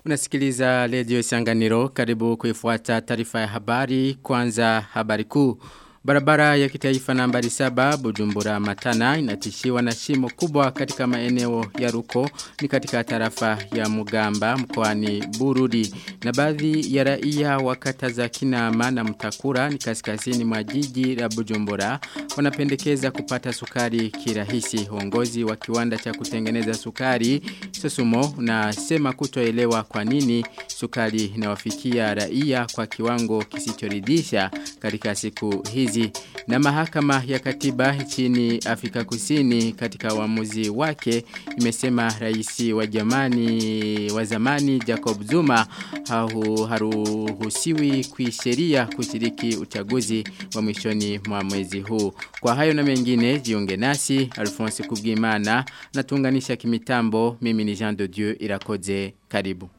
Unasikiliza redio Isanganiro karibu kuifuata taarifa ya habari kwanza habari kuu. Barabara ya kitaifa nambari saba Bujumbura Matana inatishiwa na shimo kubwa katika maeneo ya Ruko ni katika tarafa ya Mugamba mkoani Burudi na baadhi ya raia wa kata za Kinama na Mtakura ni kaskazini mwa jiji la Bujumbura wanapendekeza kupata sukari kirahisi uongozi wa kiwanda cha kutengeneza sukari Sosumo unasema kutoelewa kwa nini sukari inawafikia raia kwa kiwango kisichoridhisha katika siku hizi na mahakama ya katiba nchini Afrika Kusini katika uamuzi wake imesema rais wa jamani wa zamani Jacob Zuma hau haruhusiwi kuisheria kushiriki uchaguzi wa mwishoni mwa mwezi huu. Kwa hayo na mengine jiunge nasi Alphonse Kubwimana na tuunganisha kimitambo mimi ni Jean de Dieu Irakoze karibu.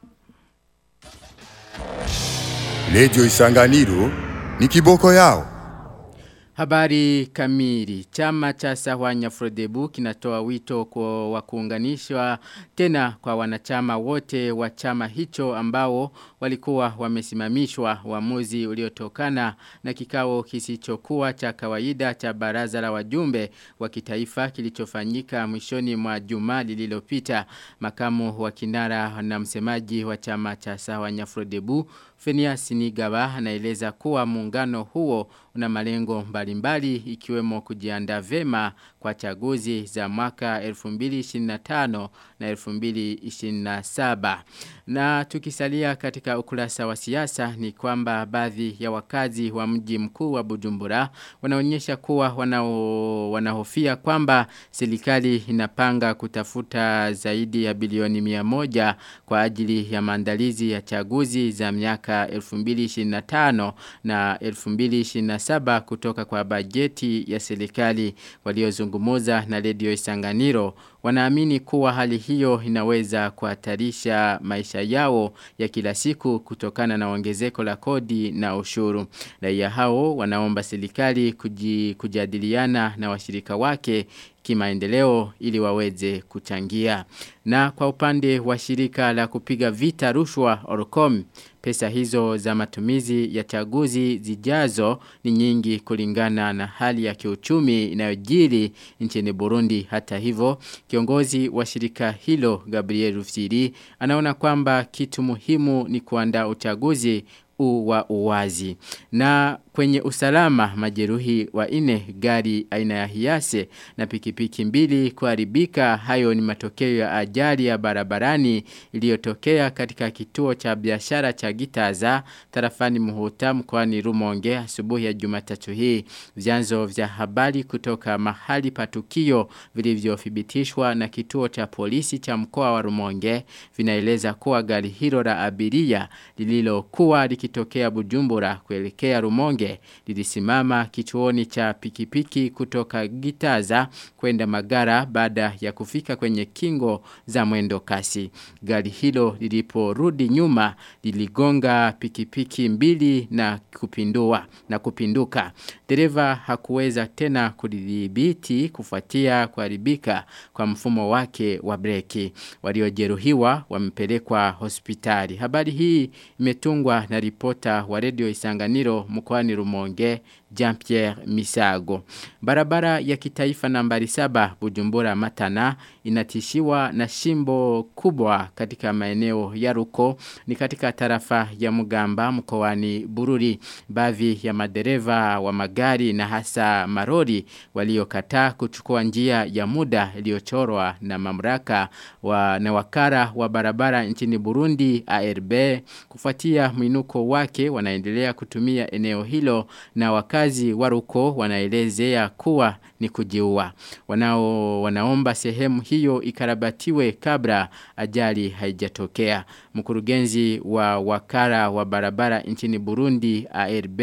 Lejo Isanganiro ni kiboko yao. Habari kamili. Chama cha Sahwanya Frodebu kinatoa wito kwa wakuunganishwa tena kwa wanachama wote wa chama hicho ambao walikuwa wamesimamishwa uamuzi uliotokana na kikao kisichokuwa cha kawaida cha baraza la wajumbe wa kitaifa kilichofanyika mwishoni mwa juma lililopita. Makamu wa kinara na msemaji wa chama cha Sahwanya Frodebu Fenias Nigaba anaeleza kuwa muungano huo una malengo mbalimbali ikiwemo kujiandaa vema kwa chaguzi za mwaka 2025 na 2027. Na tukisalia katika ukurasa wa siasa ni kwamba baadhi ya wakazi wa mji mkuu wa Bujumbura wanaonyesha kuwa wanao, wanahofia kwamba serikali inapanga kutafuta zaidi ya bilioni 100 kwa ajili ya maandalizi ya chaguzi za miaka 2025 na 2027 kutoka kwa bajeti ya serikali waliozungumuza na redio Isanganiro wanaamini kuwa hali hiyo inaweza kuhatarisha maisha yao ya kila siku kutokana na ongezeko la kodi na ushuru. Raia hao wanaomba serikali kuji, kujadiliana na washirika wake kimaendeleo ili waweze kuchangia. Na kwa upande wa shirika la kupiga vita rushwa Orcom, pesa hizo za matumizi ya chaguzi zijazo ni nyingi kulingana na hali ya kiuchumi inayojiri nchini Burundi. Hata hivyo, kiongozi wa shirika hilo Gabriel Rufsiri anaona kwamba kitu muhimu ni kuandaa uchaguzi wa uwazi. Na kwenye usalama majeruhi wa ine gari aina ya hiase na pikipiki mbili kuharibika hayo ni matokeo ya ajali ya barabarani iliyotokea katika kituo cha biashara cha Gitaza tarafani Muhuta mkoani Rumonge asubuhi ya Jumatatu hii. Vyanzo vya habari kutoka mahali pa tukio vilivyothibitishwa na kituo cha polisi cha mkoa wa Rumonge vinaeleza kuwa gari hilo la abiria lililokuwa likitokea Bujumbura kuelekea Rumonge lilisimama kituoni cha pikipiki kutoka Gitaza kwenda Magara baada ya kufika kwenye kingo za mwendo kasi. Gari hilo liliporudi nyuma liligonga pikipiki mbili na kupindua na kupinduka. Dereva hakuweza tena kudhibiti kufuatia kuharibika kwa mfumo wake wa breki. Waliojeruhiwa wamepelekwa hospitali. Habari hii imetungwa na ripota wa redio Isanganiro mkoani Rumonge Jean-Pierre Misago. Barabara ya kitaifa nambari saba Bujumbura Matana inatishiwa na shimbo kubwa katika maeneo ya Ruko ni katika tarafa ya Mugamba mkoani Bururi. Baadhi ya madereva wa magari na hasa marori waliokataa kuchukua njia ya muda iliyochorwa na mamlaka wa na wakara wa barabara nchini Burundi ARB kufuatia mwinuko wake wanaendelea kutumia eneo hilo na wakazi waruko wanaelezea kuwa ni kujiua. Wanao wanaomba sehemu hiyo ikarabatiwe kabla ajali haijatokea. Mkurugenzi wa wakara wa barabara nchini Burundi ARB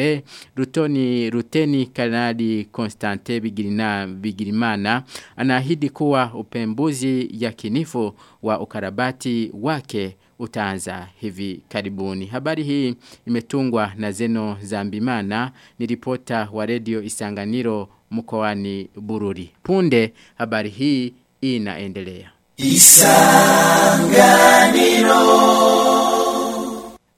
Rutoni Ruteni Kanadi Constante Bigirina Bigirimana anaahidi kuwa upembuzi yakinifu wa ukarabati wake utaanza hivi karibuni. Habari hii imetungwa na Zeno Zambimana ni ripota wa redio Isanganiro mkoani Bururi. Punde habari hii inaendelea. Isanganiro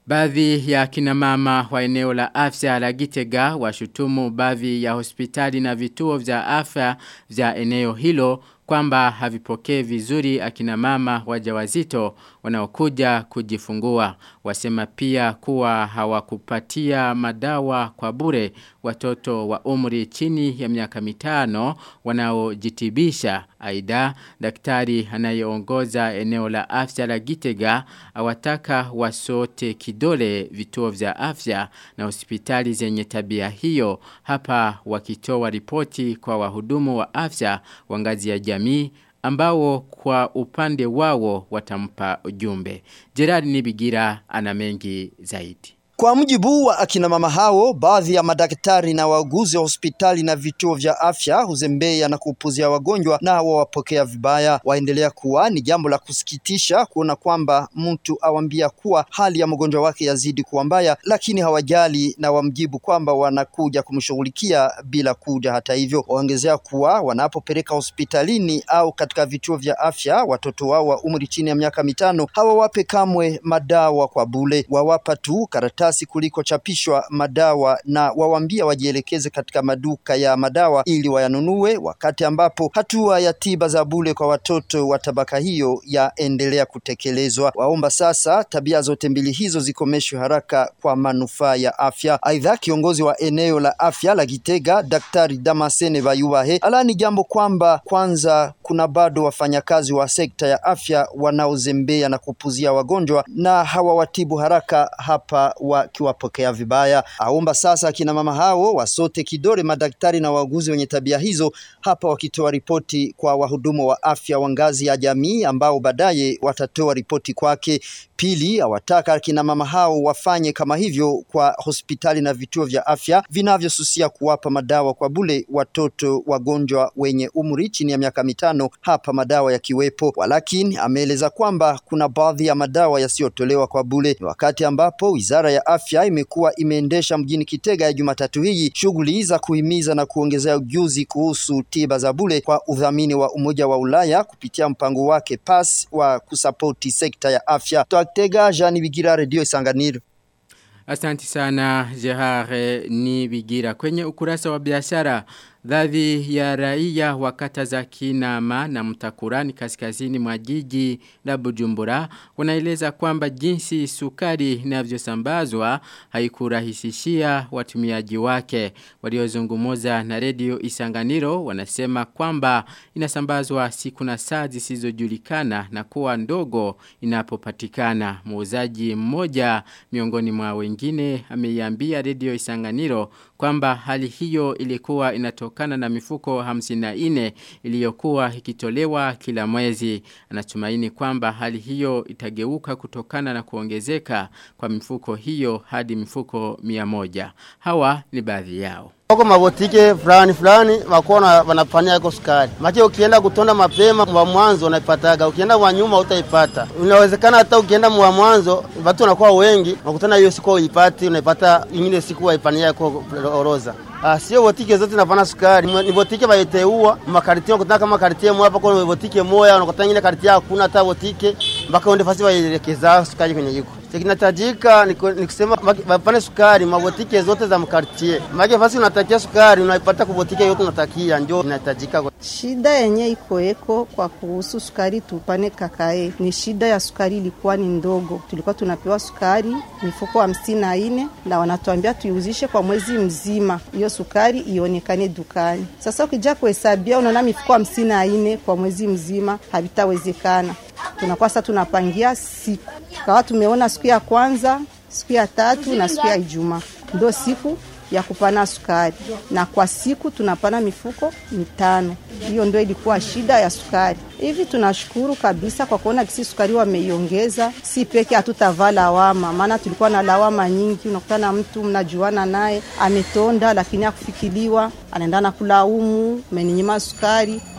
Baadhi ya kina mama wa eneo la afya la Gitega washutumu baadhi ya hospitali na vituo vya afya vya eneo hilo kwamba havipokee vizuri akina mama wajawazito wanaokuja kujifungua. Wasema pia kuwa hawakupatia madawa kwa bure watoto wa umri chini ya miaka mitano wanaojitibisha. Aida, daktari anayeongoza eneo la afya la Gitega awataka wasote kidole vituo vya afya na hospitali zenye tabia hiyo hapa wakitoa ripoti kwa wahudumu wa afya wa ngazi ya jamii ambao kwa upande wao watampa ujumbe. Gerard Nibigira ana mengi zaidi. Kwa mujibu wa akina mama hao, baadhi ya madaktari na wauguzi wa hospitali na vituo vya afya huzembea na kupuzia wagonjwa na wawapokea vibaya. Waendelea kuwa ni jambo la kusikitisha kuona kwamba mtu awambia kuwa hali ya mgonjwa wake yazidi kuwa mbaya, lakini hawajali na wamjibu kwamba wanakuja kumshughulikia bila kuja. Hata hivyo, waongezea kuwa wanapopeleka hospitalini au katika vituo vya afya watoto wao wa umri chini ya miaka mitano hawawape kamwe madawa kwa bule, wawapa tu karatasi karatasi kulikochapishwa madawa na wawambia wajielekeze katika maduka ya madawa ili wayanunue, wakati ambapo hatua ya tiba za bure kwa watoto wa tabaka hiyo yaendelea kutekelezwa. Waomba sasa tabia zote mbili hizo zikomeshwe haraka kwa manufaa ya afya. Aidha, kiongozi wa eneo la afya la Gitega, Daktari Damasene Bayubahe, alani jambo kwamba kwanza kuna bado wafanyakazi wa sekta ya afya wanaozembea na kupuzia wagonjwa na hawawatibu haraka hapa wakiwapokea vibaya. Aomba sasa akina mama hao wasote kidole madaktari na wauguzi wenye tabia hizo, hapa wakitoa ripoti kwa wahudumu wa afya wa ngazi ya jamii ambao baadaye watatoa ripoti kwake. Pili, awataka akina mama hao wafanye kama hivyo kwa hospitali na vituo vya afya vinavyosusia kuwapa madawa kwa bule watoto wagonjwa wenye umri chini ya miaka mitano, hapa madawa yakiwepo. Walakini ameeleza kwamba kuna baadhi ya madawa yasiyotolewa kwa bule, wakati ambapo wizara ya afya imekuwa imeendesha mjini Kitega ya Jumatatu hii shughuli za kuhimiza na kuongezea ujuzi kuhusu tiba za bule kwa udhamini wa Umoja wa Ulaya kupitia mpango wake PAS wa kusapoti sekta ya afya. Twatega Jean Bigira, Radio Isanganiro. Asanti sana Jehare ni Bigira. Kwenye ukurasa wa biashara Dhadhi ya raia wa kata za Kinama na Mtakurani kaskazini mwa jiji la Bujumbura wanaeleza kwamba jinsi sukari inavyosambazwa haikurahisishia watumiaji wake. Waliozungumza na redio Isanganiro wanasema kwamba inasambazwa siku na saa zisizojulikana na kuwa ndogo inapopatikana. Muuzaji mmoja miongoni mwa wengine ameiambia redio Isanganiro kwamba hali hiyo ilikuwa inatokana na mifuko 54 iliyokuwa ikitolewa kila mwezi. Anatumaini kwamba hali hiyo itageuka kutokana na kuongezeka kwa mifuko hiyo hadi mifuko 100. Hawa ni baadhi yao. Wako mabotike fulani fulani wako wanafanya yako sukari. Maki ukienda kutonda mapema wa mwanzo unaipataga, ukienda wa nyuma utaipata. Inawezekana hata ukienda wa mwanzo watu wanakuwa wengi, unakutana hiyo siku uipati, unaipata nyingine siku waipania yako oroza. Ah, sio botike zote zinafanya sukari. Ni botike baiteua makartie unakutana kama kartie moja hapo kwa botike moja unakutana nyingine kartie hakuna hata botike mpaka uende fasi waelekeza sukari kwenye jiko. Kinatajika ni kusema wapane sukari mabotike zote za mkartie. Maana fasi unatakia sukari unaipata kwa botike yote unatakia ndio inahitajika. Shida yenye iko eko kwa kuhusu sukari tupane kakae. Ni shida ya sukari ilikuwa ni ndogo. Tulikuwa tunapewa sukari mifuko hamsini na nne na wanatuambia tuiuzishe kwa mwezi mzima. Hiyo sukari ionekane dukani. Sasa ukija kuhesabia unaona mifuko hamsini na nne kwa mwezi mzima havitawezekana. Tunakuwa sasa tunapangia siku. Tukawa tumeona siku ya kwanza, siku ya tatu na siku ya Ijumaa. Ndio siku ya kupana sukari na kwa siku tunapana mifuko mitano. Hiyo ndio ilikuwa shida ya sukari. Hivi tunashukuru kabisa kwa kuona kisi sukari wameiongeza, si peke hatutavaa lawama, maana tulikuwa na lawama nyingi. Unakutana mtu mnajuana naye ametonda, lakini akufikiliwa, anaenda na kulaumu, umeninyima sukari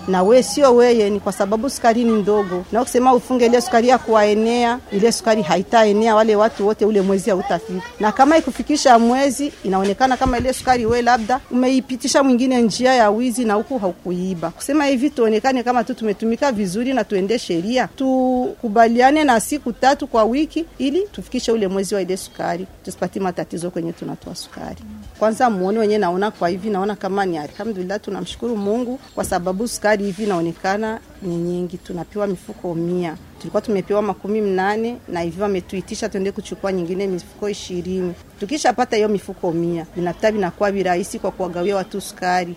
na we sio weye, ni kwa sababu sukari ni ndogo, na ukisema ufunge ile sukari ya kuwaenea, ile sukari haitaenea wale watu wote, ule mwezi hautafika. Na kama ikufikisha mwezi, inaonekana kama ile sukari we labda umeipitisha mwingine njia ya wizi na huku haukuiba. Kusema hivi tuonekane kama tu tumetumika vizuri na tuende sheria, tukubaliane na siku tatu kwa wiki, ili tufikishe ule mwezi wa ile sukari, tusipatie matatizo kwenye tunatoa sukari. Kwanza muone wenyewe, naona kwa hivi, naona kama ni alhamdulillah, tunamshukuru Mungu kwa sababu sukari hivi inaonekana ni nyingi, tunapewa mifuko mia tulikuwa tumepewa makumi mnane na hivyo wametuitisha tuende kuchukua nyingine mifuko ishirini. Tukishapata hiyo mifuko mia vinapita vinakuwa virahisi kwa kuwagawia watu sukari.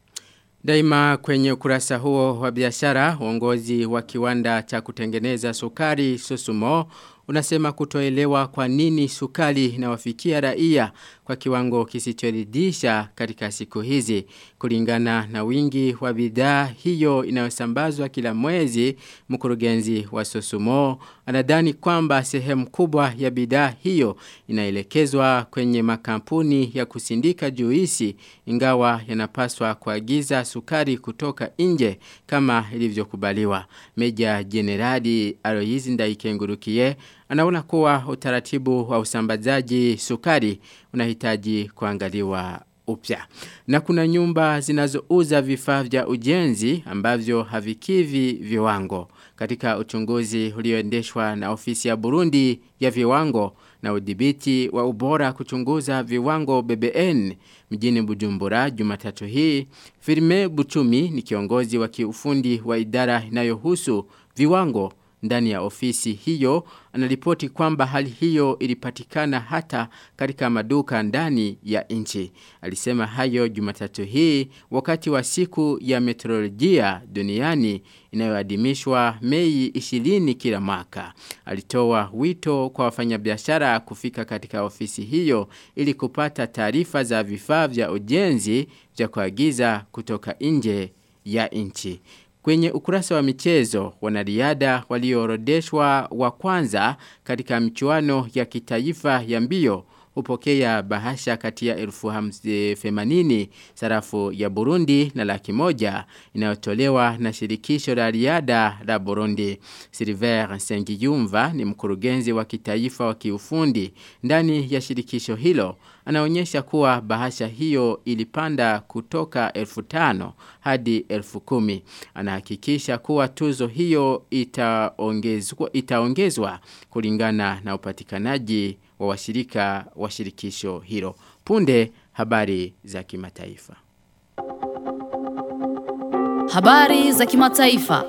Daima kwenye ukurasa huo wa biashara, uongozi wa kiwanda cha kutengeneza sukari Susumo unasema kutoelewa kwa nini sukari inawafikia raia kwa kiwango kisichoridhisha katika siku hizi kulingana na wingi wa bidhaa hiyo inayosambazwa kila mwezi mkurugenzi wa Sosumo anadhani kwamba sehemu kubwa ya bidhaa hiyo inaelekezwa kwenye makampuni ya kusindika juisi ingawa yanapaswa kuagiza sukari kutoka nje kama ilivyokubaliwa Meja Generali Aloyizi Ndaikengurukiye anaona kuwa utaratibu wa usambazaji sukari unahitaji kuangaliwa upya. Na kuna nyumba zinazouza vifaa vya ujenzi ambavyo havikivi viwango. Katika uchunguzi ulioendeshwa na ofisi ya Burundi ya viwango na udhibiti wa ubora kuchunguza viwango BBN mjini Bujumbura Jumatatu hii, Firme Buchumi ni kiongozi wa kiufundi wa idara inayohusu viwango ndani ya ofisi hiyo anaripoti kwamba hali hiyo ilipatikana hata katika maduka ndani ya nchi. Alisema hayo Jumatatu hii wakati wa siku ya meteorolojia duniani inayoadhimishwa Mei 20 kila mwaka. Alitoa wito kwa wafanyabiashara kufika katika ofisi hiyo ili kupata taarifa za vifaa vya ujenzi vya kuagiza kutoka nje ya nchi. Kwenye ukurasa wa michezo, wanariada walioorodeshwa wa kwanza katika michuano ya kitaifa ya mbio hupokea bahasha kati ya elfu themanini sarafu ya Burundi na laki moja inayotolewa na shirikisho la riada la Burundi. Silver Sengiyumva ni mkurugenzi wa kitaifa wa kiufundi ndani ya shirikisho hilo. Anaonyesha kuwa bahasha hiyo ilipanda kutoka elfu tano hadi elfu kumi. Anahakikisha kuwa tuzo hiyo itaongezwa, itaongezwa kulingana na upatikanaji wa washirika wa shirikisho hilo. Punde habari za kimataifa. Habari za kimataifa.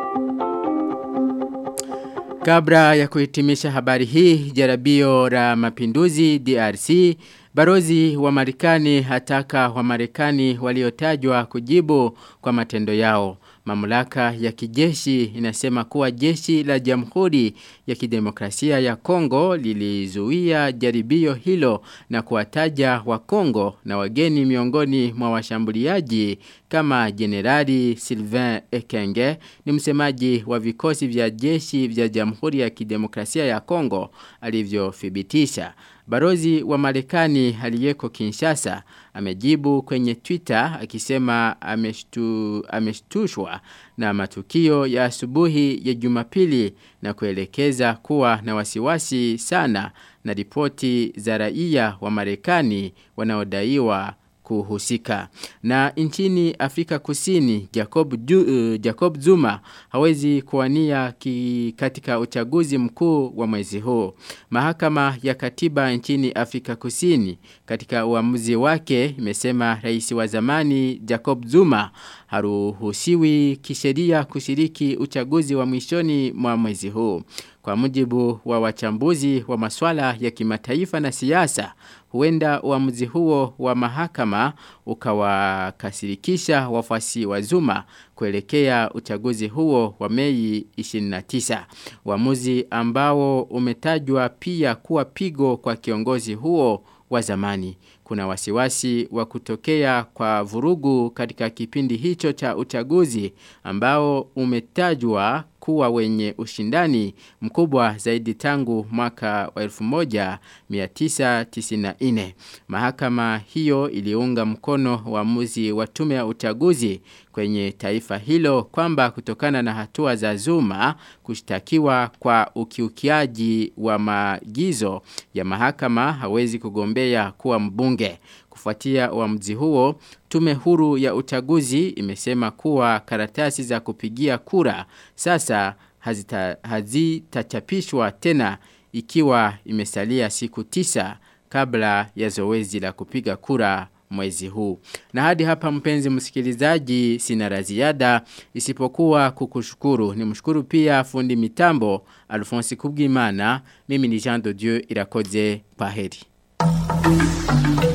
Kabla ya kuhitimisha habari hii, jaribio la mapinduzi DRC, barozi wa Marekani hataka wa Marekani waliotajwa kujibu kwa matendo yao. Mamlaka ya kijeshi inasema kuwa jeshi la Jamhuri ya Kidemokrasia ya Kongo lilizuia jaribio hilo na kuwataja wa Kongo na wageni miongoni mwa washambuliaji kama Generali Sylvain Ekenge ni msemaji wa vikosi vya jeshi vya Jamhuri ya Kidemokrasia ya Kongo alivyothibitisha. Barozi wa Marekani aliyeko Kinshasa amejibu kwenye Twitter akisema ameshtu, ameshtushwa na matukio ya asubuhi ya Jumapili na kuelekeza kuwa na wasiwasi sana na ripoti za raia wa Marekani wanaodaiwa kuhusika. Na nchini Afrika Kusini, Jacob, du, uh, Jacob Zuma hawezi kuwania ki, katika uchaguzi mkuu wa mwezi huu. Mahakama ya katiba nchini Afrika Kusini katika uamuzi wake imesema rais wa zamani Jacob Zuma haruhusiwi kisheria kushiriki uchaguzi wa mwishoni mwa mwezi huu. Kwa mujibu wa wachambuzi wa maswala ya kimataifa na siasa, huenda uamuzi huo wa mahakama ukawakasirikisha wafuasi wa Zuma kuelekea uchaguzi huo wa Mei 29. Uamuzi ambao umetajwa pia kuwa pigo kwa kiongozi huo wa zamani. Kuna wasiwasi wa kutokea kwa vurugu katika kipindi hicho cha uchaguzi ambao umetajwa kuwa wenye ushindani mkubwa zaidi tangu mwaka wa 1994. Mahakama hiyo iliunga mkono uamuzi wa tume ya uchaguzi kwenye taifa hilo kwamba kutokana na hatua za Zuma kushtakiwa kwa ukiukiaji wa maagizo ya mahakama hawezi kugombea kuwa mbunge. Kufuatia uamuzi huo, tume huru ya uchaguzi imesema kuwa karatasi za kupigia kura sasa hazita, hazitachapishwa tena ikiwa imesalia siku tisa kabla ya zoezi la kupiga kura mwezi huu. Na hadi hapa mpenzi msikilizaji sina la ziada isipokuwa kukushukuru. Ni mshukuru pia fundi mitambo Alphonse Kubwimana. Mimi ni Jean de Dieu irakoze paheri.